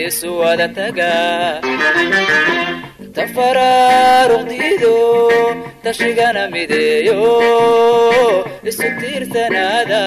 isu wada taga tafaraaruqdiido tashigana mideeyo isu tiirsanaada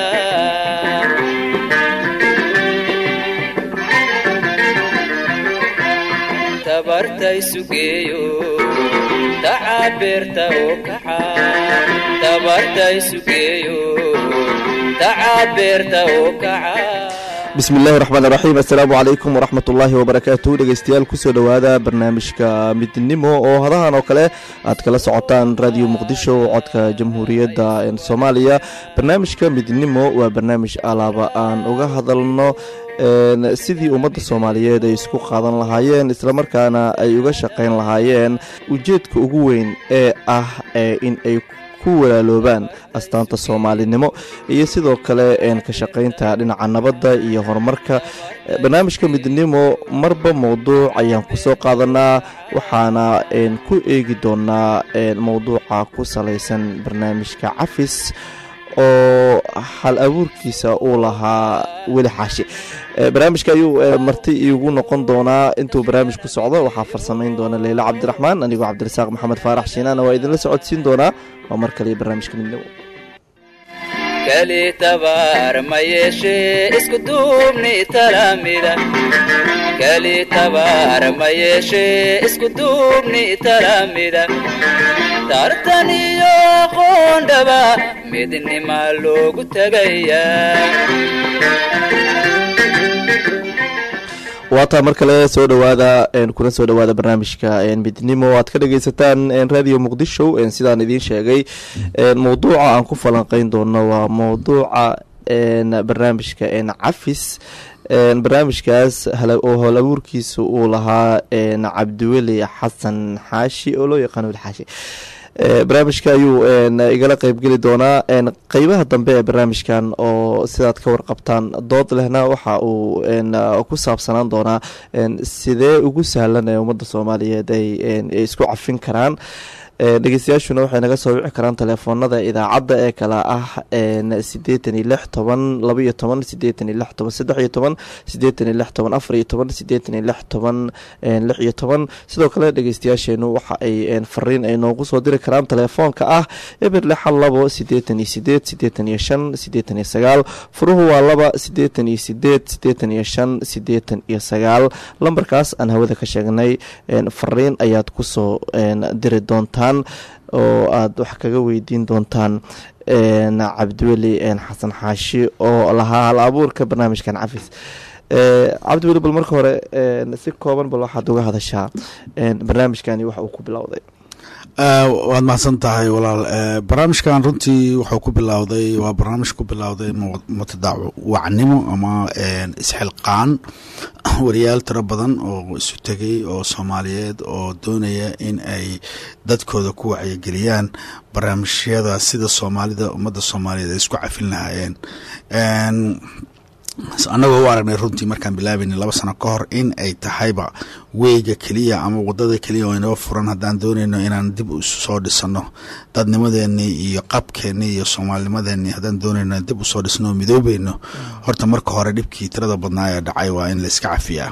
tabarta isu geeyo tacabeerta oo kaxa tabarta isu geeyo tacabeerta oo kaca bismi illaahi raxmaan raxiim assalaamu calaykum waraxmat ullaahi wabarakaatu dhegeystayaal kusoo dhowaada barnaamijka midnimo oo hadahan oo kale aad kala socotaan radio muqdisho codka jamhuuriyadda soomaaliya barnaamijka midnimo waa barnaamij alaaba aan uga hadalno sidii ummadda soomaaliyeed ay isku qaadan lahaayeen islamarkaana ay uga shaqayn lahaayeen ujeedka ugu weyn ee ah in ay ku walaaloobaan astaanta soomaalinimo iyo sidoo kale ka shaqaynta dhinaca nabadda iyo horumarka barnaamijka midnimo marba mowduuc ayaan kusoo qaadanaa waxaana ku eegi doonaa mowduuca ku salaysan barnaamijka cafis oo hal abuurkiisa uu lahaa weli xaashi barnaamijka ayuu marti iigu noqon doonaa intuu barnaamij ku socdo waxaa farsamayn doona leyla cabdiraxmaan anigoo cabdirasaaq maxamed faarax shiinaana waa idinla socodsiin doonaa waa mar kaliya barnaamijka midnimo kali tabaar ma yeeshee isku duubni talamida kali tabaar ma yeeshee isku duubni talamida tartan iyo qoondhaba midnima loogu tagayaa waataa mar kale soo dhowaada kuna soo dhowaada barnaamijka midnimo aad ka dhageysataan radio muqdisho sidaan idiin sheegay mowduuca aan ku falanqeyn doono waa mowduuca barnaamijka cafis barnaamijkaas oo howl abuurkiisa uu lahaa cabdiweli xasan xaashi oo loo yaqaano weli xaashi barnaamijka ayuu igala qeybgeli doonaa qeybaha dambe ee barnaamijkan oo sidaad ka warqabtaan dood lehna waxa uu ku saabsanaan doonaa sidee ugu sahlan ee ummadda soomaaliyeed ay isku cafin karaan dhegeystayaashuna waxay naga soo wici karaan telefoonada idaacadda ee kale ah sideetan iyo lix toban laba iyo toban sideetan iyo lix toban saddex iyo toban sideetan iyo lix toban afar iyo toban sideetan iyo lix toban lix iyo toban sidoo kale dhegeystayaasheenu waxa ay fariin ay noogu soo diri karaan telefoonka ah eber lixal labo sideetan iyo sideed sideetan iyo shan sideetan iyo sagaal furuhu waa laba sideetan iyo sideed sideetan iyo shan sideetan iyo sagaal lambarkaas aan hawada ka sheegnay fariin ayaad kusoo diri doontaan oo aada wax kaga weydiin doontaan cabdiweli xasan xaashi oo lahaa hal abuurka barnaamijkan cafis cabdiweli bal marka hore si kooban bal waxaad uga hadashaa barnaamijkani wax uu ku bilowday waad mahadsan tahay walaal barnaamijkan runtii wuxuu ku bilowday waa barnaamij ku bilowday mutadaawacnimo ama isxilqaan wariyaal tiro badan oo isu tegay oo soomaaliyeed oo doonaya in ay dadkooda ku wacyigeliyaan barnaamijyada sida soomaalida ummadda soomaaliyeed ay isku cafin lahaayeen annagoo u aragnay runtii markaan bilaabayna laba sano ka hor in ay tahayba weyga keliya ama wadada keliya oo inoo furan haddaan doonayno inaan dib isu soo dhisano dadnimadeenii iyo qabkeenii iyo soomaalinimadeenii haddaan doonayno dib usoo dhisno oo midoobayno horta marka hore dhibkii tirada badnaa ee dhacay waa in layska cafiyaa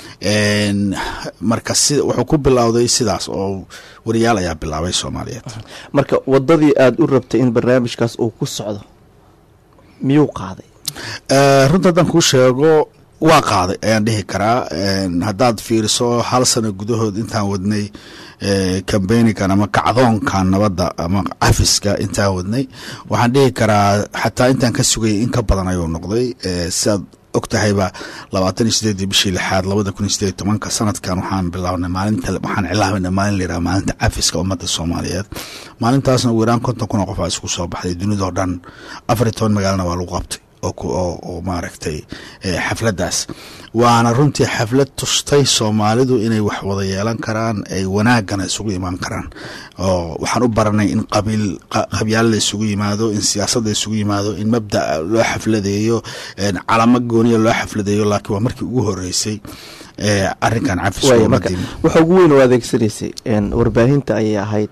marka si wuxuu ku bilowday sidaas oo wariyaal ayaa bilaabay soomaaliyeed marka wadadii aada u rabtay in barnaamijkaas uu ku socdo miyuu qaaday runta haddaan kuu sheego waa qaaday ayaan dhihi karaa haddaad fiiriso hal sano gudahood intaan wadnay cambeynigan ama kacdoonkan nabadda ama cafiska intaan wadnay waxaan dhihi karaa xataa intaan ka sugayay in ka badan ayuu noqday sidaad og tahayba labaatan iyo sideedii bishii lixaad labada kun iyo sideed tobanka sanadkan waxaan bilaabnay maalinta waxaan cilaabanay maalin la yiraha maalinta cafiska ummadda soomaaliyeed maalintaasna ugu yaraan konton kun oo qof aa isku soo baxday dunidao dhan afar iyo toban magaalana waa lagu qabtay oo maaragtay xafladdaas waana runtii xaflad tustay soomaalidu inay wax wada yeelan karaan ay wanaagana isugu imaan karaan oo waxaan u baranay in qabiil qabyaal la isugu yimaado in siyaasad la isugu yimaado in mabda loo xafladeeyo calamo gooniya loo xafladeeyo laakiin waa markii ugu horeysay arinkan waxa ugu weyn oo adeegsanaysay warbaahinta ayay ahayd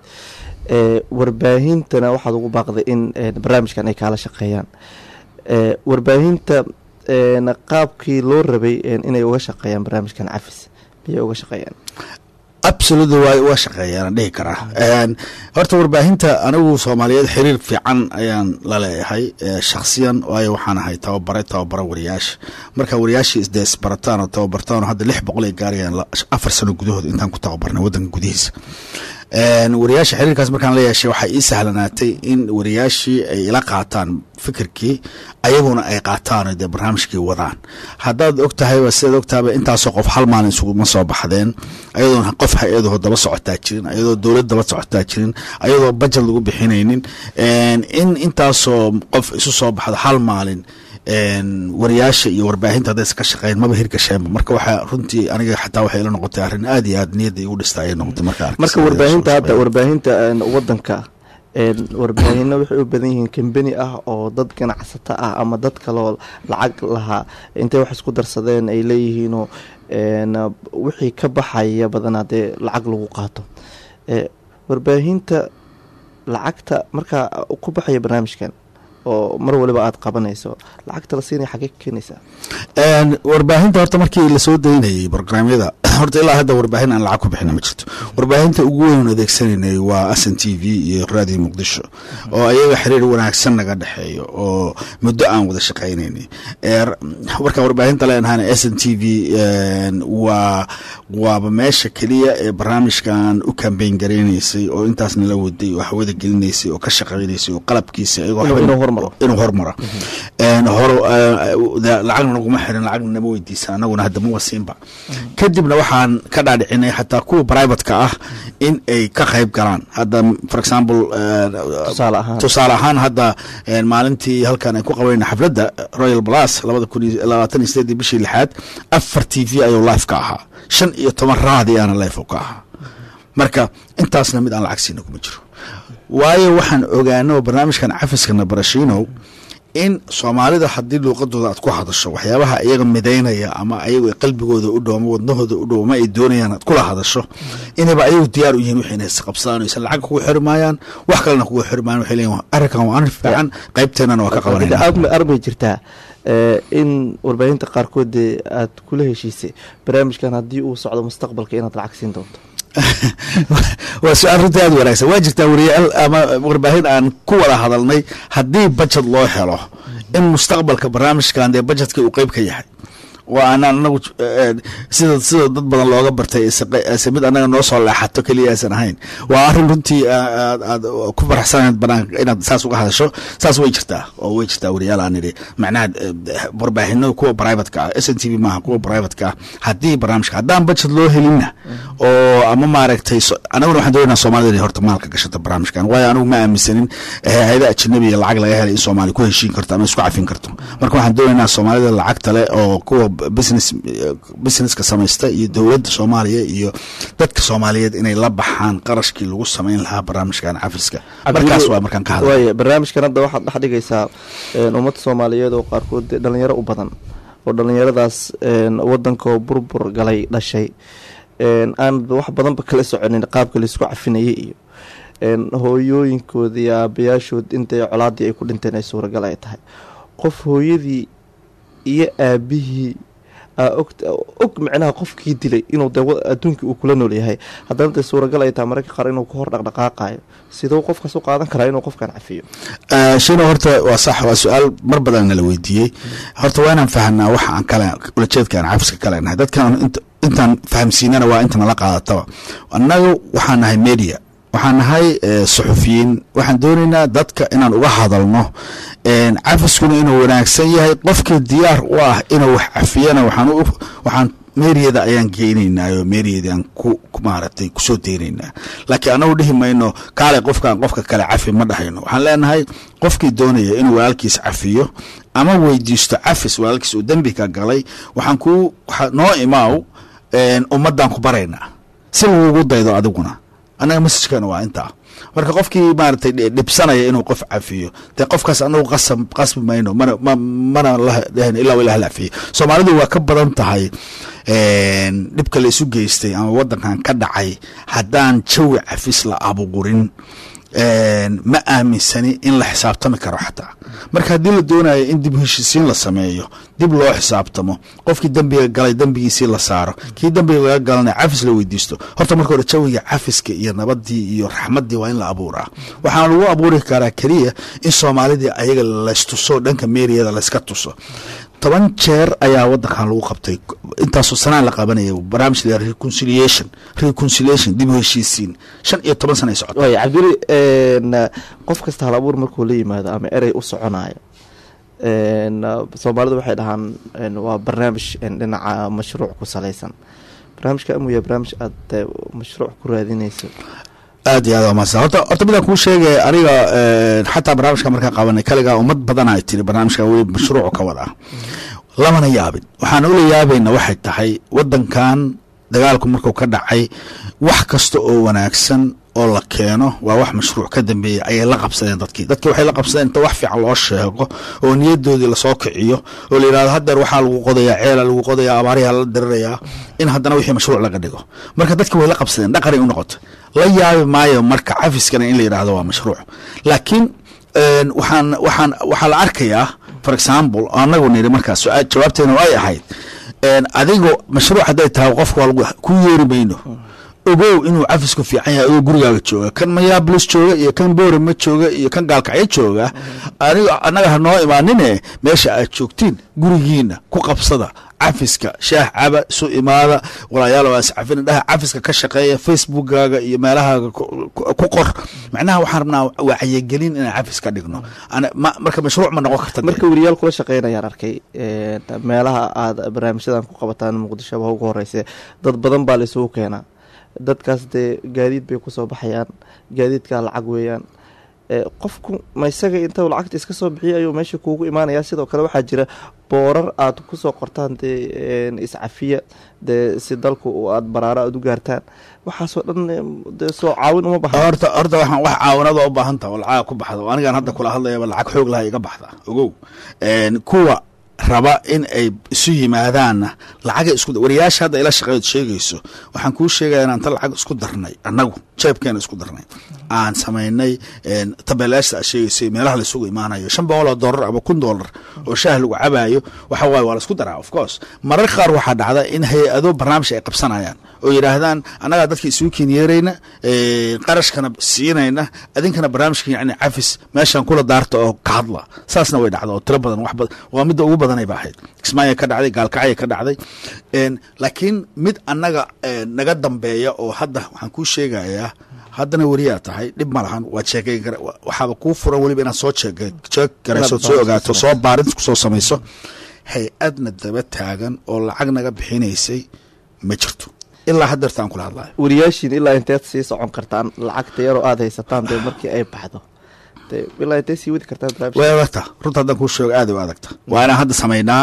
warbaahintana waxaad ugu baaqday in barnaamijkan ay kaala shaqeeyaan warbaahinta een, qaabkii loo rabay een, inay uga shaqeeyaan barnaamijkan cafis miyay uga shaqeeyaan absolutely waa waa shaqeeyaan dhihi karaa Een, horta warbaahinta anigu soomaaliyeed xiriir fiican ayaan la leeyahay ee, shakhsiyan waayo waxaan ahay tababare tababara wariyaasha marka wariyaashii isdee isbarataan oo tababartaan oo hadda lix boqol ay gaarayaan la- afar sano gudahood intaan ku tababarnay waddanka gudihiisa Een, wariyaasha xiriirkaas markaan la yeeshay waxaa ii sahlanaatay in wariyaashii ay ila qaataan fikirkii ayaguna ay qaataan oo dee barnaamijkii wadaan haddaad og tahayba sidaad og tahayba intaasoo qof hal maalin isuguma soo baxdeen ayadoon qof hay-adaho daba socotaa jirin ayadoo dowlad daba socotaa jirin ayadoo bajet lagu bixinaynin Een, in intaasoo qof isu soo baxdo hal maalin een, wariyaasha iyo warbaahinta haddaysa ka shaqeyn maba hirgasheenba marka waxaa runtii aniga xataa waxay ila noqotay arrin aad iyo aad niyadda igu dhista ayay noqotay marka arkay marka sida warbaahinta soo hadda shaqeeya. warbaahinta een, wadanka een, warbaahino waxay u badan yihiin kambeni ah oo dad ganacsato ah ama dad kaloo lacag lahaa intay wax isku darsadeen ay leeyihiinoo een, wixii ka baxaya badanaa dee lacag lagu qaato Eh, warbaahinta lacagta markaa ku baxaya barnaamijkan oo mar waliba aada qabanayso lacagta la siinaya xagee ka keenaysaa Een, warbaahinta horta markii lasoo daynayay barnaamyada horta ilaa hadda warbaahin aan lacag ku bixina ma jirto warbaahinta ugu weyn adeegsanaynay waa s n t v iyo radio muqdisho oo ayaga xiriir wanaagsan naga dhexeeyo oo muddo aan wada shaqaynaynay Ee, markaan warbaahinta leenahana s n t v een, waa waaba meesha keliya ee barnaamijkan u kambeyn garaynaysay oo intaasna la waday oo hawada gelinaysay oo ka shaqaynaysay oo qalabkiisa iyagoo Inuu- waxba- inuu hormaro. inuu hormaro Een, hor eh, lacagna naguma xirin lacagna nama weydiisan anaguna hadda ma wasiinba kadibna waxaan ka dhaadhicinay xataa kuwa privateka ah in ay ka qayb galaan hadda for example eh, tusaale ahaan tusaale ahaan hadda een, maalintii halkan ay ku qabayna xafladda royal plus labada kun iyo labaatan iyo sideedii bishii lixaad afar t v ayuu live ka ahaa shan iyo toban raadi aana live ka ahaa marka intaasna mid aan lacag siina kuma jiro waayo waxaan ogaano barnaamijkan cafiskana barashinow in soomaalida haddii luuqadooda aad ku hadasho waxyaabaha iyaga midaynaya ama ayagu qalbigooda u dhow ama wadnahooda u dhow ama ay doonayaan aad kula hadasho inayba ayagu diyaar u yihiin wixii inay isqabsadaan aysan lacag kugu xiri maayaan wax kalena kugu xiri maayaan waxay leeyihin arrinkan waa arrin fiican qaybteennana waa ka qabanayna armay armay jirtaa eh, in warbaahinta qaarkood dee aad kula heshiisay barnaamijkan haddii uu socdo mustaqbalka inaad lacag siin doonto waa su-aal runtii aad u wanaagsan waa jirtaa wariyaal ama warbaahin aan ku wada hadalnay haddii bajet loo helo in mustaqbalka barnaamijkan dee bajetka uu qeyb ka yahay waa aanaan anagu eh, sida sida dad badan looga bartay aysan qe- aysan mid annaga noo soo leexato keliya aysan ahayn waa arrin runtii aad aad ku faraxsanayd banaanka inaad saas uga hadasho saas way jirtaa oo way jirtaa wariyaal aan idhi macnaha eh, warbaahinada kuwa privateka ah s n t v maaha kuwa privateka ah haddii barnaamijka haddaan bajet loo helinna oo ama maaragtay so- anaguna waxaan doonaynaa soomaalida inay horta maalka gashata barnaamijkan waayo anigu ma aaminsanin hay-ada ajnabiga lacag laga helay in soomaali ku heshiin karto ama isku cafin karto marka waxaan doonaynaa soomaalida lacagta leh oo kuwa business businesska samaysta iyo dowladda soomaaliya iyo dadka soomaaliyeed inay la baxaan qarashkii lagu samayn lahaa barnaamijkan cafiska markaas waa markaan ka hadlay waaya barnaamijkan hadda waxaad dhex dhigaysaa een, ummadda soomaaliyeed oo qaarkood dee dhalinyaro u badan oo dhalinyaradaas een, wadankoo burbur galay dhashay een, aan wax badanba kala soconin qaabka laisku cafinayay iyo een, hooyooyinkooda iyo aabayaashood intay colaadii ay ku dhinteen ay suuragal ay tahay qof hooyadii iyo aabihii aa og og micnaha qofkii dilay inuu dee wa- adduunkii uu kula nool yahay haddana dee suuragal ay tahay mararka qaar inuu ka hor dhaqdhaqaaqayo siduu qofkaas u qaadan karaa inuu qofkan cafiyo Eh, shino horta waa sax waa su-aal mar badan nala weydiiyey horta waa inaan fahanaa waxa aan kale ulajeedka aan cafiska kale nahay dadkan int- intaan fahamsiinana waa inta nala qaadataba annaga waxaan nahay media waxaan nahay eh, suxufiyiin waxaan doonaynaa dadka inaan uga hadalno een, cafiskuna inuu wanaagsan yahay qofkii diyaar u ah inuu wax cafiyana waxaan u waxaan meeriyada ayaan geynaynaa oo meeriyada aan ku ku maaragtay kusoo deynaynaa laakiin anagu dhihi mayno kaale qofkaan qofka kale cafi ma dhahayno waxaan leenahay qofkii doonaya inuu walaalkiis cafiyo ama weydiisto cafis walaalkiis uu dembi ka galay waxaan ku waxaa noo imaaw een, ummaddaan ku baraynaa si lagugu daydo adiguna annaga messajkeena waa intaa marka qofkii maaragtay dhi- dhibsanaya inuu qof cafiyo dee qofkaas anagu qasab qasbi mayno mana ma mana lahen ilaa ilaah la cafiyo soomaalidu waa ka badan tahay een, dhibka la isu geystay ama wadankan ka dhacay haddaan jawi cafis la abuurin ma aaminsani in la xisaabtami karo xataa marka haddii la doonayo in dib heshiisiin la sameeyo dib loo xisaabtamo qofkii dembiga galay dembigiisii la saaro kii dembiga laga galana cafis la weydiisto horta marka hore jawiga cafiska iyo nabadii iyo raxmaddii waa in la abuuraa waxaana lagu abuuri karaa keliya in soomaalidii ayaga laystuso dhanka meeriyada layska tuso toban jeer ayaa wadankan lagu qabtay intaasoo sanaan la qabanaya barnaamij la reconciliation reconciliation dib u heshiisiin shan iyo toban sana ay socota waay cabduli qof kasta hal abuur markuu la yimaado ama erey u soconayo soomaalidu waxay dhahaan waa barnaamij dhinaca mashruuc ku salaysan barnaamijka amuya barnaamij aada mashruuc ku raadinayso aad iyo aad waa mahadsan horta horta midaan kuu sheegay aniga xataa barnaamijka markaan qabanay kaligaa ummad badan ay tiri barnaamijka weli mashruucu ka wada lamana yaabin waxaan ula yaabayna waxay tahay wadankan dagaalku markuu ka dhacay wax kasta oo wanaagsan oo la keeno waa wax mashruuc ka dambeeyey ayay la qabsadeen dadkii dadkii waxay la qabsadeen inta wax fiican loo sheego oo niyadoodii lasoo kiciyo oo la yidhahdo hadeer waxaa lagu qodayaa ceela lagu qodayaa abaariyaa la dirirayaa in haddana wixii mashruuc laga dhigo marka dadkii way la qabsadeen dhaqanay u noqotay la yaabi maayo marka cafiskana in la yidhahdo waa mashruuc laakiin waxaan waxaan waxaa la arkayaa for example anagu niri markaas jawaabteena ay ahayd adigo mashruuc hadday tahay qofka waa lagu ku yeeri mayno ogow inuu cafisku fiican yahay adoo gurigaaga jooga kan mayaabulis jooga iyo kan boorama jooga iyo kan gaalkacyo jooga aniga annaga ha noo imaanine meesha aad joogtiin gurigiina ku qabsada cafiska shaah caba isu imaada walaayaal waa iscafina dhaha cafiska ka shaqeeya facebookkaaga iyo meelahaaga ku qor macnaha waxaan rabnaa wacyigelin inaan cafis ka dhigno marka mashruuc ma noqon karta marka weriyaal kula shaqeynayaan arkay meelaha aad barnaamijyadan ku qabataan muqdisho ba ugu horeyse dad badan baa la isugu keenaa dadkaas dee gaadiid bay kusoo baxayaan gaadiidkaa lacag weeyaan qofku ma isaga inta lacagta iska soo bixiya ayuu meesha kuugu imaanaya sidoo kale waxaa jira boorar aad kusoo qortaan dee iscafiya dee si dalku aad baraaro aad u gaartaan waxaasoo dhan dee soo caawin uma bahan horta horta waxaan wax caawinada u baahan taha oo lacaga ku baxda oo anigaan hadda kula hadlayaba lacag xoog laha iga baxda ogow kuwa raba in ay isu yimaadaanna lacaga isku wariyaasha hadda ila shaqeeyood sheegayso waxaan kuu sheegaya inaan ta lacag isku darnay annagu jeebkeena isku darnay aan samaynay tabeelaashta aad sheegaysay meelaha laisugu imaanayo shan boqol oo dollar ama kun dollar oo shaah lagu cabaayo waxa waaye waa laisku daraa of course marar qaar waxaa dhacda in hay-ado barnaamij ay qabsanayaan oo yidhaahdaan annagaa dadka isugu kenyeerayna qarashkana siinayna idinkana barnaamijka yani cafis meeshan kula daarta oo ka hadla saasna way dhacda oo tiro badan wax badan waa midda ugu badanay ba ahayd kismaayo ka dhacday gaalkacya ka dhacday laakiin mid annaga naga dambeeya oo hadda waxaan kuu sheegayaa haddana weriyaa tahay dhib ma lahan waad sheekay waxaaba kuu furan weliba inaad soo jeeg garayso soo ogaato soo baarin kusoo samayso hay-adna daba taagan oo lacag naga bixinaysay ma jirto ilaa hadeerta aan kula hadlayo wariyaashiin ilaa inteed sii socon kartaan lacagta yaroo aada haysataan dee markii ay baxdo de ilaa intee sii wadi kartaan barnaamij way adagta runta haddaan kuu sheego aad u adagta waa inaan hadda samaynaa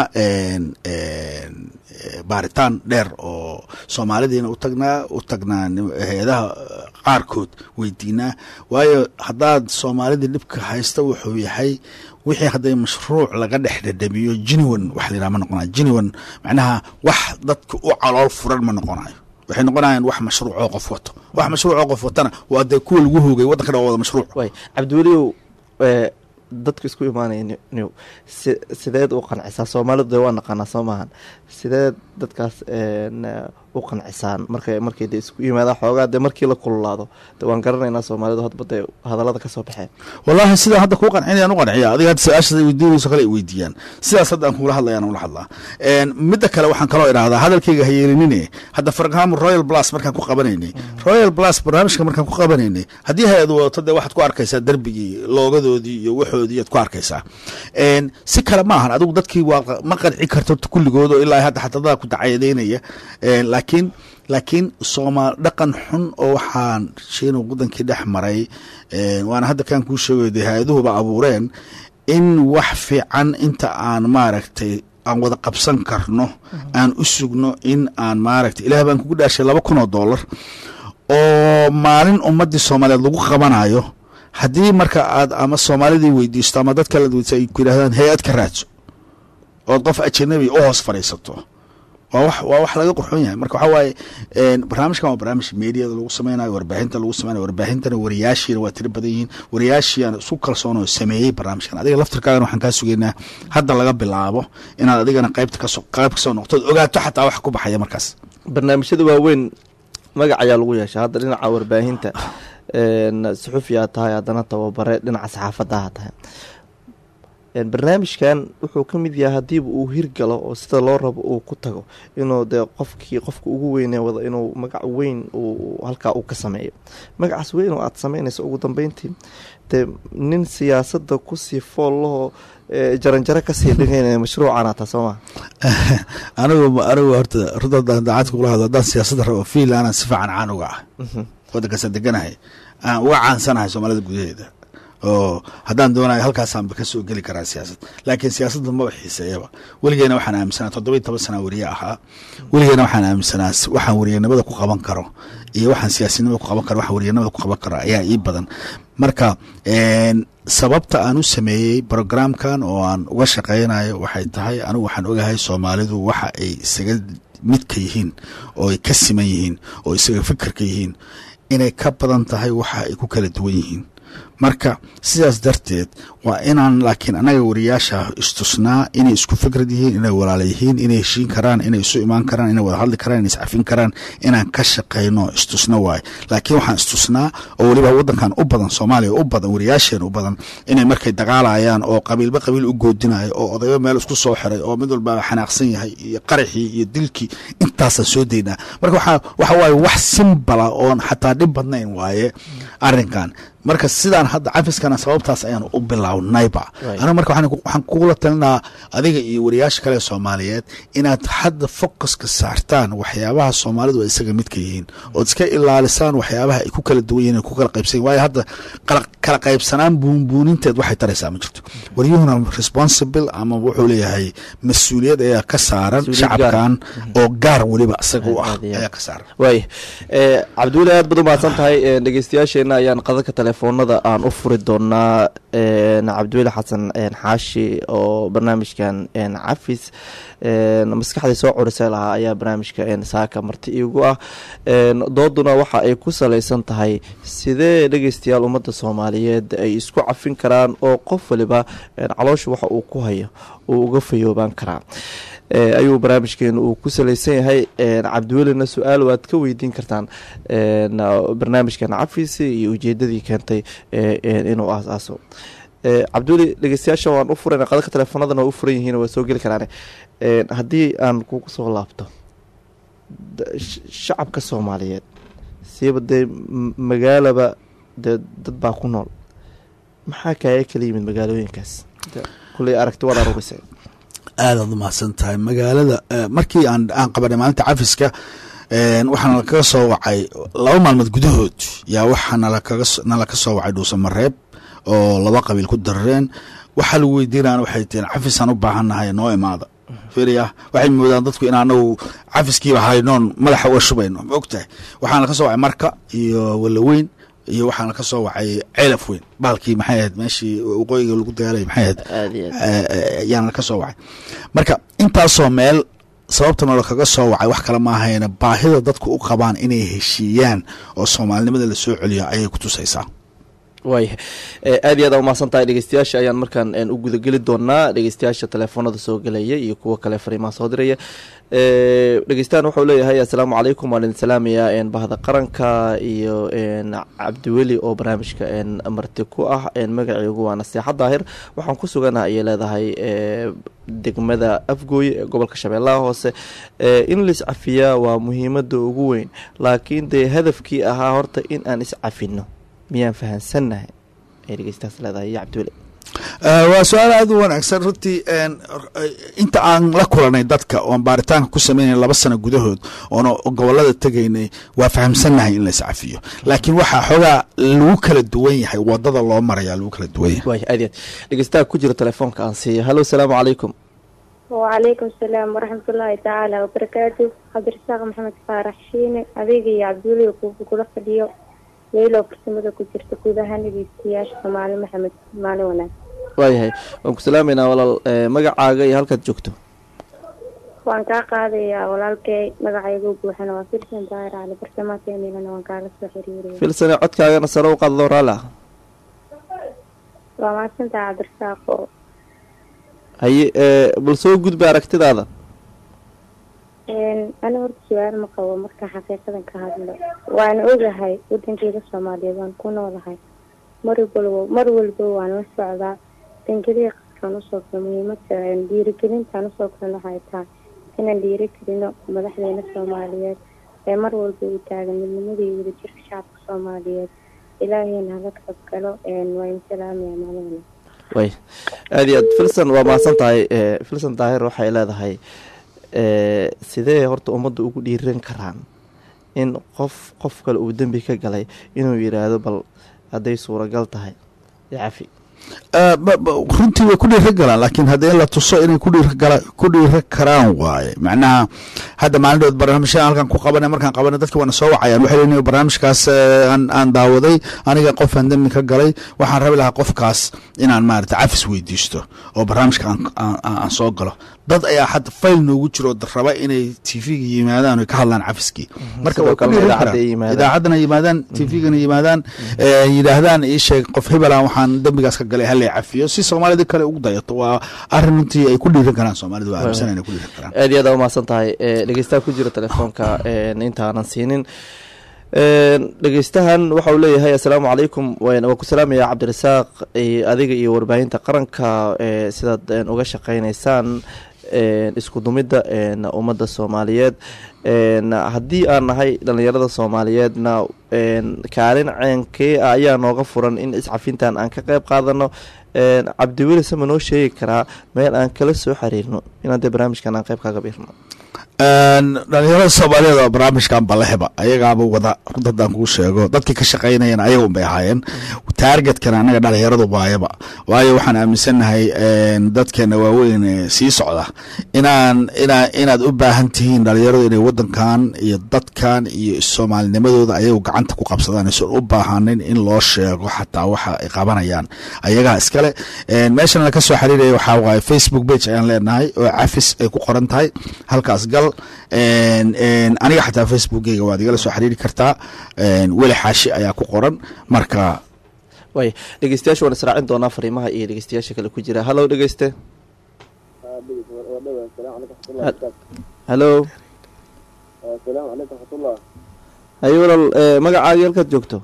baaritaan dheer oo soomaalidiina u tagnaa u tagnaa hay-adaha qaarkood weydiinaa waayo haddaad soomaalidii dhibka haysta wuxuu yahay wixii hadday mashruuc laga dhex dhadhamiyo jiniwan wax la yidhaha ma noqonayo jiniwan macnaha wax dadka u calool furan ma noqonayo waxay noqonayaan wax mashruuc oo qof wato wax mashruuc oo qof watana waa dee kuwa lagu hoogay waddanka dhan waa wada mashruuc way cabdiweliow dadka isku imaanaya new si sideed u qancisaa soomaalidu dee waa naqaanaa soo maahan sideed dadkaas u qancisaan marka markay de isku yimaadaan xoogaa dee markii la kululaado de waan garanaynaa soomaalidu hadba dee hadallada kasoo baxeen wallaahi sidaan hadda kuu qancinayaan u qanciya adiga hadda su-aashaas weydiinayso kale ay weydiiyaan sidaas hadda aan kugula hadlayaan ula hadlaa midda kale waxaan kaloo idhahdaa hadalkayga ha yeelinine hadda for example royal plus markaan ku qabanaynay royal plus barnaamijka markaan ku qabanaynay haddii hay-ad wadato dee waxaad ku arkaysaa derbigii loogadoodii iyo waxoodii aad ku arkaysaa si kale ma ahan adigu dadkii waa ma qanci karto kulligood oo ilaa hadda xatadadaa ku dacayadeynaya laakiin laakiin soomaal dhaqan xun oo waxaan shiinu wadankii dhex maray waana hadda kaan kuu sheegayo dee hay-aduhuba abuureen in wax fiican inta aan maaragtay aan wada qabsan karno aan u sugno in aan maaragtay ilaah baan kugu dhaashay laba kun oo dollar oo maalin ummaddii soomaaliyeed lagu qabanayo haddii marka aad ama soomaalidii weydiisto ama dad kala weydiisto ay ku yidhahdaan hay-ad ka raadso ood qof ajanabi u hoos fadhiisato waa wax waa wax laga qurxoon yahay marka waxaa waaye een, barnaamijkan waa barnaamij meediada lagu sameynayo warbaahinta lagu sameynayo warbaahintana wariyaashiina waa tiro badan yihiin wariyaashiina isku kalsoon oo sameeyey barnaamijkan adiga laftirkaagana waxaan kaa sugeynaa hadda laga bilaabo inaad adigana qaybta kasoo qayb kasoo noqtood ogaato xataa wax ku baxaya markaas barnaamijyada waaweyn magac ayaa lagu yeesha hadda dhinaca warbaahinta een, suxufi aad tahay haddana tababare dhinaca saxaafadda aad tahay een, barnaamijkan wuxuu ka mid yahay haddiiba uu hirgalo oo sida loo rabo uu ku tago inuu dee qofkii qofka ugu weynee wada inuu magac weyn uu halkaa uu ka sameeyo magacaas weyn oo aad sameynayso ugu dambeyntii dee nin siyaasadda kusii foollahoo ee, jaranjaro kasii dhigaynaya mashruucan ataa soo maa anigu anigu horta runta haddaan daacad kula hadlo haddaan siyaasadda rabo fiil aanan si fiican caan uga ah waddankaasa deganahay aan uga caansanahay soomaalida gudaheeda oo haddaan doonayo halkaasaanba ka soo geli karaa siyaasad laakiin siyaasadda maba xiiseeyaba weligeena waxaan aaminsanaa toddoba iyo toban sana wariye ahaa weligeena waxaan aaminsanaa s- waxaan wariyanimada ku qaban karo iyo waxaan siyaasinimada ku qaban karo waxaan wariyanimada ku qaban karo ayaa ii badan marka een, sababta aan u sameeyey programkan oo aan uga shaqeynayo waxay tahay anigu waxaan ogahay soomaalidu waxa ay isaga midka yihiin oo ay ka siman yihiin oo isaga fikirka yihiin inay ka badan tahay waxa ay ku kala duwan yihiin marka sidaas darteed waa inaan laakiin annaga wariyaasha istusnaa inay isku fikrad yihiin inay walaala yihiin inay heshiin karaan inay isu imaan karaan inay wada hadli karaan inay iscafin karaan inaan ka shaqayno istusna waaye laakiin waxaan istusnaa oo weliba waddankan u badan soomaaliya u badan wariyaasheena u badan inay markay dagaalayaan oo qabiilba qabiil u goodinayo oo odayba meel isku soo xiray oo mid walba xanaaqsan yahay iyo qaraxii iyo dilkii intaasaan soo daynaa marka waxaa waxa waaye wax simbala oon xataa dhib badnayn waaye arrinkan marka sidaan hadda cafiskana sababtaas ayaan u bilownayba Right. anigu marka waxaan ku- waxaan kugula talinaa adiga iyo wariyaasha kale ee soomaaliyeed inaad hadda focuska saartaan waxyaabaha soomaalidu ay isaga midka yihiin ood iska ilaalisaan waxyaabaha ay ku kala duwan yihiin ay ku kala qaybsan yihin waayo hadda kala kala qaybsanaan buunbuuninteed waxay taraysaa ma jirto waryuhuna responsible ama wuxuu leeyahay mas-uuliyad ayaa ka saaran Mas-uuliyad gaar. shacabkan oo gaar weliba isaga u ah Aad iyo aad. ayaa ka saaran waaya ee cabdiweli aad baad u mahadsan tahay ee, dhegeystayaasheena ayaan qadadka telefoonada aan u furi doonaa een, cabdiweli xasan een, xaashi oo barnaamijkan een, cafis een, maskaxdii soo curisay lahaa ayaa barnaamijka een, saaka marti iigu ah een, dooduna waxa ay ku salaysan tahay sidee dhegeystayaal ummadda soomaaliyeed ay isku cafin karaan oo qof waliba een, caloosha waxa uu ku hayo uu uga fayoobaan karaa ee, ayuu barnaamijkeenu uu ku salaysan yahay een, cabdiwelina su-aal waad ka weydiin kartaan een, barnaamijkan cafisi iyo ujeedadii keentay ee, een, inuu aas-aaso ee, cabdiweli dhegeystayaasha waan u furayna qadadka telefoonadana waa u furan yihiin waa soo geli karaan een, haddii aan kugu soo laabto da- sh- shacabka soomaaliyeed siiba dee m- magaalaba dee dad baa ku nool maxaa kaaga kala yimid magaalooyinkaas De- kulley aragti waad aruurisay aadaad u mahadsan tahay magaalada eh, markii aan aan qabanay maalinta cafiska een, waxaa nalakaga soo wacay laba maalmood gudahood yaa waxaa nalakaga s- nalaka soo wacay dhuusamareeb oo laba qabiil ku darareen waxaa lagu weydiinayana waxay tihiin cafisaan u baahannahay noo imaada fiiriya waxay moodaan dadku in anagu cafiskiiba haynoon madaxa uga shubayno ma og tahay waxaana ka soo wacay marka iyo walaweyn iyo waxaana ka soo wacay ceelaf weyn bahalkii maxay ahayd meeshii waqooyiga lagu dagaalay maxay ahayd aada iyo aad yaana ka soo wacay marka intaasoo meel sababta nolo kaga soo wacay wax kale maahayna baahida dadku u qabaan inay heshiiyaan oo soomaalinimada la soo celiyo ayay ku tusaysaa waaya ee, aad iyo aad aa umahadsan tahay dhegeystayaasha ayaan markaan een, u gudageli doonaa dhegeystayaasha telefoonada soo gelaya iyo kuwa kale fariimaha soo diraya ee, dhegeystahan wuxuu leeyahay assalaamu calaykum waan idin salaamayaa een, bahda qaranka iyo een, cabdiweli oo barnaamijka een, marti ku ah een, magaciigu waa naseexa daahir waxaan ku suganaha ayay leedahay ee, degmada afgooye ee gobolka shabeellaha hoose ee, in la iscafiyaa waa muhiimada ugu weyn laakiin dee hadafkii ahaa horta in aan iscafino miyaan fahansannahay ay dhegeystaas leedahay iyo cabdiweli Eh, waa su-aal aada u wanaagsan runtii een, eh, inta aan la kulanay dadka oon baaritaanka ku sameynay laba sano gudahood oona gobolada tegaynay waa fahamsannahay in la iscafiyo laakiin waxaa xoogaa lagu kala duwan yahay wadada loo maraya lagu kala duwan yahay waaya aad iyo aad dhegeystaha ku jira telefoonka aan siiya hallo asalaamu calaykum وعليكم السلام ورحمة الله تعالى وبركاته عبد الرزاق محمد فارح شيني أديقي يا عبد الولي وكولا فديو ويلو برسمدا كجرت كودها نبيستياش مالي محمد مالي وناس waayahay waan ku salaameynaa walaal ee, magacaaga iyo halkaad joogto waan kaa qaadayaa walaalkay magacaygu buuxana waa firsan daahir cali bartamaankeennilana waan kaala soo xiriiraya filsane codkaagana sare u qaadlo raalli ah waa mahadsantaha cabdirasaaqo haye ee bal soo gudba aragtidaada ani horta su-aal ma qabo marka xaqiiqadan ka hadlo waana ogahay wadankeyda soomaaliyeed waan ku noolahay mar walba mar walba waan la socdaa dangelii qaskaan usoo galo muhiimada dhiirigelintaan usoo galan waxay tahay inaan dhiirigelino madaxdeena soomaaliyeed ee mar walba u taagan midnimada iyo wadajirka shacabka soomaaliyeed ilaahayna hala qayb galo waa in salaamaya maalin way aada iyo aad filson waa mahadsan tahay ee filson daahir waxay leedahay ee sidee horta ummadda ugu dhiiran karaan in qof qof kale uu dembi ka galay inuu yidhaahdo bal hadday suuragal tahay cafi Eh, ba- ba- runtii way ku dhiira galaan laakiin haddii la tuso inay ku dhiira gala- ku dhiira karaan waaye macnaha hadda maalindhood barnaamijyada halkan ku qabanay markaan qabanay dadki waana soo wacayaan waxay leeyihin barnaamijkaas eh, aan aan daawaday aniga qofaan dembi ka galay waxaan rabi lahaa qofkaas inaan maarata cafis weydiisto oo barnaamijka aan- aan aan- aan soo galo dad ayaa hadda fayl noogu jiro oo raba inay tv-ga yimaadaan oy ka hadlaan cafiskii marka sidoo way ku kalena dhiiran idaacadda karaan ay yimaadaan. idaacaddana yimaadaan tvgana yimaadaan eh, yidhaahdaan ii sheeg qof hebelan waxaan dembigaas ka galay halay cafiyo si soomaalida kale ugu dayato waa arrin runtii ay ku dhiiran karaan soomaalida waa aaminsan inay ku dhiiran karaan aad iyo aad aa umahadsan tahay ee dhegeystaha ku jira telefoonka een intaanan siinin een dhegeystahan waxa uu leeyahay assalaamu calaykum waan- waa ku salaamaya cabdirasaaq iyo adiga iyo warbaahinta qaranka ee sidaad een uga shaqeyneysaan een isku dumidda een ummadda soomaaliyeed een haddii aan nahay dhallinyarada soomaaliyeedna een kaalin ceenkee ah ayaa nooga furan in iscafintan aan ka qeyb qaadano een cabdiweli sama noo sheegi karaa meel aan kala soo xiriirno inaan dee barnaamijkan aan qeyb kaaga biirno dhalinyarada soomaaliyeed oo barnaamijkan baleheba ayagaaba wada runta haddaan kuu sheego dadkii ka shaqaynayana ayaga unbay ahaayeen taargetkana annaga dhalinyaradu waayaba waayo waxaan aaminsannahay dadkeena waaweyn ee sii socda inaan inaa inaad u baahan tihiin dhalinyaradu inay wadankan iyo dadkan iyo soomaalinimadooda ayagu gacanta ku qabsadaan aysan u baahanin in loo sheego xataa waxa ay qabanayaan ayagaa iskale meeshan la ka soo xiriiraya waxaa waaye facebook page ayaan leenahay oo cafis ay ku qoran tahay halkaas gal aniga xataa facebookeyga waad igala soo xiriiri kartaa weli xaashi ayaa ku qoran marka waay dhegeystayaasha waan israacin doonaa fariimaha iyo dhegeystayaasha kale ku jira hallow dhegeyste hallo asalaamu calaykum raxmatullah haye walaal eh, magacaagi halkaad joogto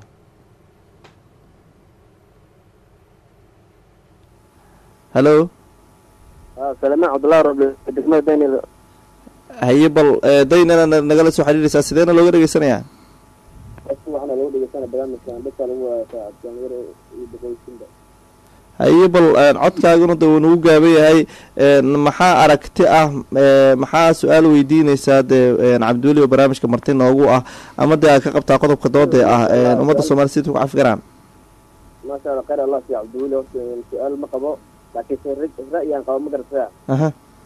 hallo salamaan cabdullahi roble degmada daynil haye bal eh, daynana na- nagala soo xiriiraysaa sideena looga dhegeysanayaa waxaana lagu dhegeysana barnaamijkan dadka lagu waayaa dhalinyaro iyo boqolkiinba haye bal eh, codkaaguna de wuu nagu gaaban yahay eh, maxaa aragti ah eh, maxaa su-aal weydiineysaa dee eh, cabdiweli oo barnaamijka marti noogu ah ama dee aad ka qabtaa qodobka dooda ah eh, ummadda soomaliya sidii ku cafi karaan maasha allah khayr allah siiya cabdiweli horta su-aal ma qabo laakiin se ra'yaan qabo ma garata aha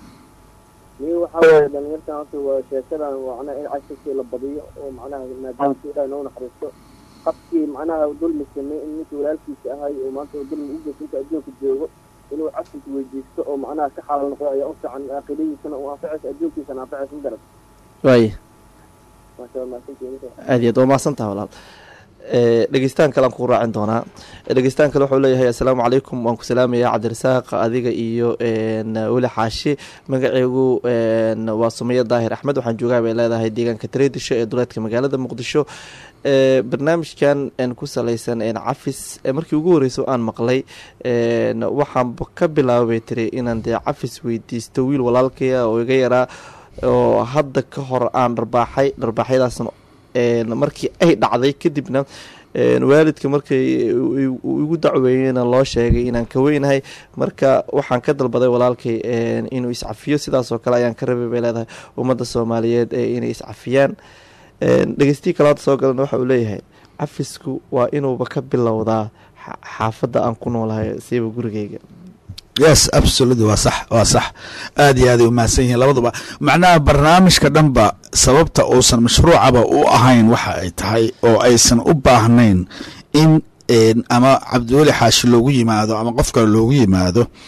ni waxaa waaye dhalinyartan horta waa sheekadan macnaha in casharkii la badiyo oo macnaha maadaama si ilaah noo naxariisto qabkii macnaha dulmi samey in ninkii walaalkiisa ahay oo maanta dulmi u geysa inta adduunka joogo inuu casharka weydiisto oo macnaha ka xaal noqdo ayaa u fiican aakhiradiisana u anfacaysa adduunkiisana anfacaysa ma garat waaye maasha allah mahadsantihiin aad iyo aad waa mahadsantaha walaal Eh, dhegeystaan kale aan ku raacin doonaa Eh, dhegeystaan kale wuxuu leeyahay assalaamu calaykum waan ku salaamaya cabdirasaaq adiga iyo n weli xaashi magaceegu n waa sumaye daahir axmed waxaan joogaa bay leedahay deegaanka tareedisho ee duleedka magaalada muqdisho Eh, barnaamijkan n ku saleysan n cafis eh, markii ugu horreysay oo aan maqlay n waxaan ka bilaabay tiri inaan dee cafis weydiisto wiil walaalkaya oo iga yaraa oo hadda ka hor aan dharbaaxay dharbaaxyadaasna een markii ay dhacday kadibna een waalidka markay u- u- igu dacweeyena loo sheegay inaan ka weynahay marka waxaan ka dalbaday walaalkay een inuu iscafiyo sidaas oo kale ayaan ka rabay bay leedahay ummadda soomaaliyeed ee inay iscafiyaan een dhegeystiyi kale hadda soo galana waxa uu leeyahay cafisku waa inuuba ka bilowdaa xa- xaafadda aan ku noolahay siiba gurigeyga yes absolutely waa sax waa sax aad iyo aaday umahadsan yihiin labaduba macnaha barnaamijka dhanba sababta uusan mashruucaba u ahayn waxa ay tahay oo aysan u baahnayn in een, ama cabdiweli xaashi loogu yimaado ama qof kale loogu yimaado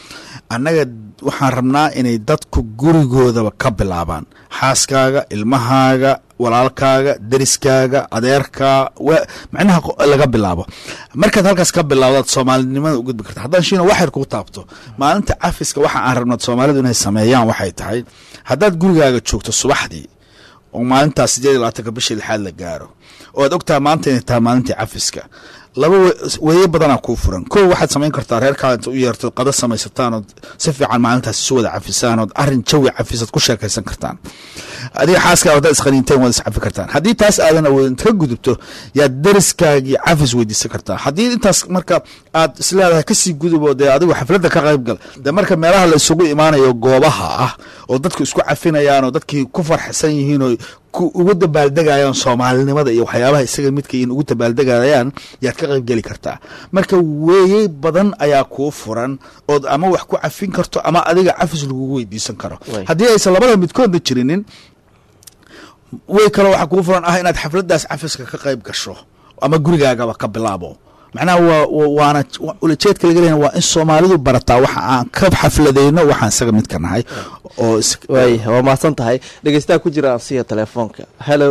annaga waxaan rabnaa inay dadku gurigoodaba ka bilaabaan xaaskaaga ilmahaaga walaalkaaga deriskaaga adeerkaa wa- macnaha qo- laga bilaabo markaad halkaas ka bilaabdaad soomaalinimada u gudbi karta haddaan shiina wax yar kugu taabto maalinta cafiska waxa aan rabnaa soomaalidu inay sameeyaan waxay tahay haddaad gurigaaga joogto subaxdii oo maalintaas sideed iyo labaatanka bishii lixaad la gaaro oo aad ogtahay maanta inay tahay maalintii cafiska laba we- weeye badanaa kuu furan kow waxaad samayn kartaa reerkaada inta u yeerto qada samaysataan ood si fiican maalintaas isu wada cafisaan ood arrin jawi cafisaad ku sheekaysan kartaan adiga xaaska haddaad isqaniinteen waad iscafi kartaan haddii taas aadan awoodin ka gudubto yaad deriskaagii cafis weydiisan kartaa haddii intaas marka aad isleedahay kasii gudubo dee adigu xafladda ka qayb gal dee marka meelaha la isugu imaanayo goobaha ah oo dadku isku cafinayaan oo dadkii ku farxsan yihiin oo ku ugu dabaaldegayaan soomaalinimada iyo waxyaabaha isaga midka in ugu dabaaldegayaan yaad ka qayb geli kartaa marka weeye badan ayaa kuu furan ood ama wax ku cafin karto ama adiga cafis lagugu weydiisan karo Way. haddii aysan labada midkoodna jirinin way kaloo waxaa kugu furan ah inaad xafladdaas cafiska ka qayb gasho ama gurigaagaba ka bilaabo macnaha waa wa- waana wa- ulajeedka laga leeyahay waa in soomaalidu barataa waxa aan ka xafladayno waxaan isaga midka nahay oo is- waay waa mahadsan tahay dhegeystaha ku jira ansiya telefoonka hello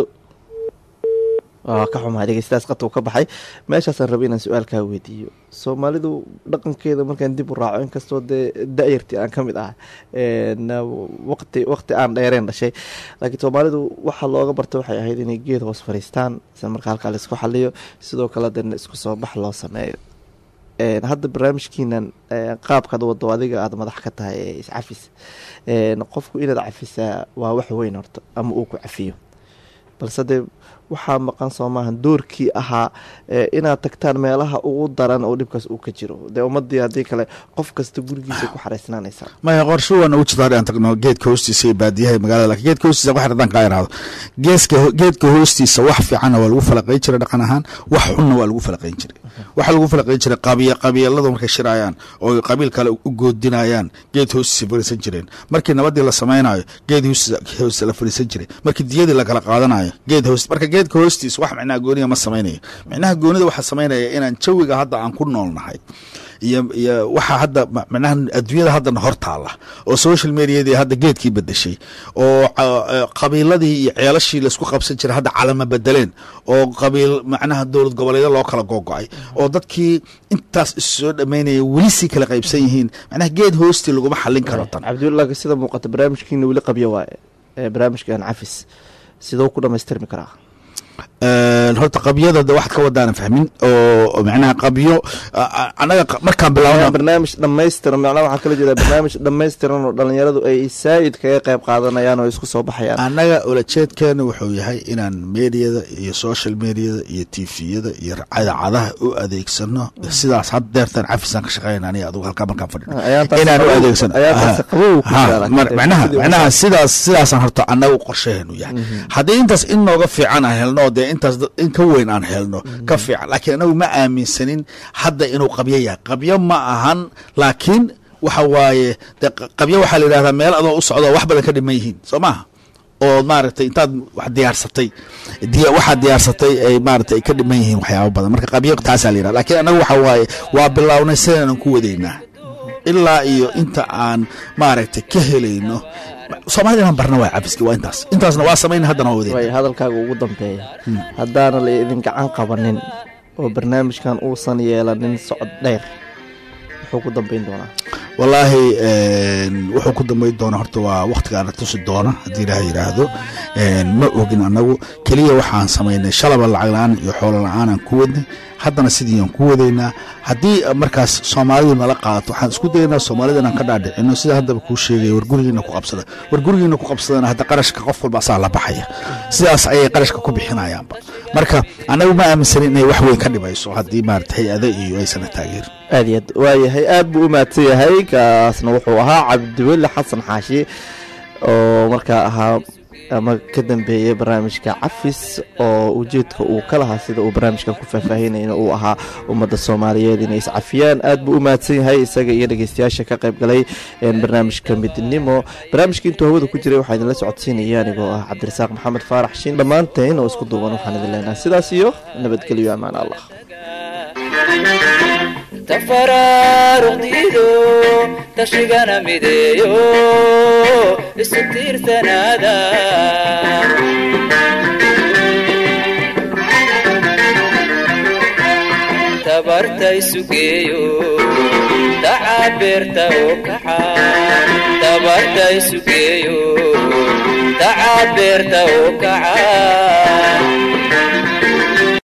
waa ka xumahay dhegeystahaas qadka ka baxay meeshaasaan rabay inaan su-aalkaa weydiiyo soomaalidu dhaqankeeda markaan dib u raaco inkastoo dee da-yartii aan ka mid ah n waqti waqti aan dheereen dhashay laakiin soomaalidu waxaa looga barta waxay ahayd inay geed hoos fariistaan isla markaa halkaa la isku xaliyo sidoo kale dana isku soo bax loo sameeyo Een, hadda barnaamijkiinan ee, qaabkaad wado adiga aada madax ka tahay ee iscafis Een, qofku inaad cafisaa waa wax weyn horta ama uu ku cafiyo balse dee waxaa maqan soo maahan doorkii ahaa ee, inaad tagtaan meelaha ugu daran oo dhibkaas uu ka jiro dee ummadii haddii kale qof kasta gurigiisa ku xaraysnaanaysaa maya qorsho waa nagu jirta aan tagno geedka hoostiisa iyo baadiyaha magaalada lakin geedka hoostiisa wax haddaan kaa iraahdo geeska geedka hoostiisa wax fiicanna waa lagu falaqayn jiray dhaqan ahaan wax xunna waa lagu falaqayn jiray waxaa lagu falaqayn jiray qabiya qabiiladu markay shirayaan oo qabiil kale u goodinayaan geed hoostiisa fariisan jireen markii nabadii la samaynayo geed hoostiisa hoostiisa la fariisan jiray markii diyadii la kala qaadanayo geed hoos marka geedka hoostiisa wax micnaha gooniga ma samaynayo micnaha goonida waxaa samaynaya inaan jawiga hadda aan ku noolnahay iyo iyo waxaa hadda ma- macnaha adduunyada haddana hor taalla oo social mediadii hadda geedkii bedeshay oo ca- eh, qabiiladii iyo ceelashii laisku qabsan jiray hadda calama bedeleen oo qabiil macnaha dowlad goboleedyo loo kala gogo-ay oo dadkii intaas is soo dhammaynaya weli sii kala qaybsan yihiin macnaha geed hoostii laguma xallin karo tan cabdullahi sida muuqata barnaamijkiina weli qabyo waaye ee, barnaamijkan cafis sidoo ku dhamaystirmi karaa Een, horta qabyada de waxaad ka wadaanan fahmin oo macnaha qabyo a- a- annaga qa- markaan bilaabna barnaamij dhammaystiran macnaha waxaa kala jeeda barnaamij dhammaystiran oo dhalinyaradu ay saa'id kaga qayb qaadanayaan oo isku soo baxayaan annaga ulajeedkeena wuxuu yahay inaan mediyada iyo social mediada iyo tviyada iyo idaacadaha u adeegsano sidaas had deertan cafisaan ka shaqeyn aniga adugu halkaa markaan fadhino Ayaantaas inaan u qabow- adeegsano ayaantaas Aha. qabow ku Ha, jira, laakiin mar- dee macnaha sidii macnaha sidaas sidaasaan horta annaga qorsheheenu yahay haddii intaas in nooga fiican aan helno dee intaas da- in ka weyn aan helno ka fiican laakiin anagu ma aaminsanin hadda inuu qabyo yahay qabyo ma ahan laakiin waxa waaye dee q- qabyo waxaa la yidhahdaa meel adoo u socdo wax badan ka dhiman yihiin soo maaha oo maaragtay intaad wax diyaarsatay diya waxaad diyaarsatay ay maaragtay ay ka dhiman yihiin waxyaabo badan marka qabyo taasaa la yidhahda laakiin anagu waxa waaye waa bilownay sidaanan ku wadaynaa ilaa iyo inta aan maaragtay ka helayno soomaalida inaan barna waa cabiski waa intaas intaasna waa samayna haddana waa wadayna way hadalkaaga ugu dambeeya haddaana la idin gacan qabanin oo barnaamijkan uusan yeelanin socod dheer wuxuu ku dambeyn doonaa wallaahi een, wuxuu ku dambayn doona horta waa wakhtigaana tusi doona haddii ilaah yidhaahdo een, ma ogin annagu keliya waxaan samaynay shalaba lacag la-aan iyo xoolo la-aanaan ku wadnay haddana sidiiaan ku wadaynaa haddii markaas soomaalidu nala qaadato waxaan isku dayaynaa soomaalida inaan ka dhaadhicino sida haddaba kuu sheegaya war gurigiina ku qabsada war gurigiina ku qabsadana hadda qarashka qof walba asaa la baxaya sidaas ayay qarashka ku bixinayaanba marka annagu ma aaminsanin inay wax weyn ka dhimayso haddii maarata hay-ada iyo aysana taageerin aad iyo aad waayahay aad buu u mahadsan yahay kaasna wuxuu ahaa cabdiweli xasan xaashi oo markaa ahaa ama ka dambeeyey barnaamijka cafis oo ujeedka uu ka lahaa sida uu barnaamijkan ku faahfaahinayna uu ahaa ummadda soomaaliyeed inay iscafiyaan aad buu u mahadsan yahay isaga iyo dhegeystayaasha ka qayb galay een, barnaamijka midnimo barnaamijka intuu hawada ku jiray waxaa idinla socodsiinaya anigoo ah cabdirasaaq maxamed faarax shiin dhammaanteen oo isku duuban waxaan idin leenahay sidaas iyo nabadgelyo amaan allah Thank you. tafaraaruqdiido tashigana mideeyo isu tiirsanaada tabarta isugeeyo dacabeerta oo kaxa tabarta isugeeyo dacabeerta oo kaca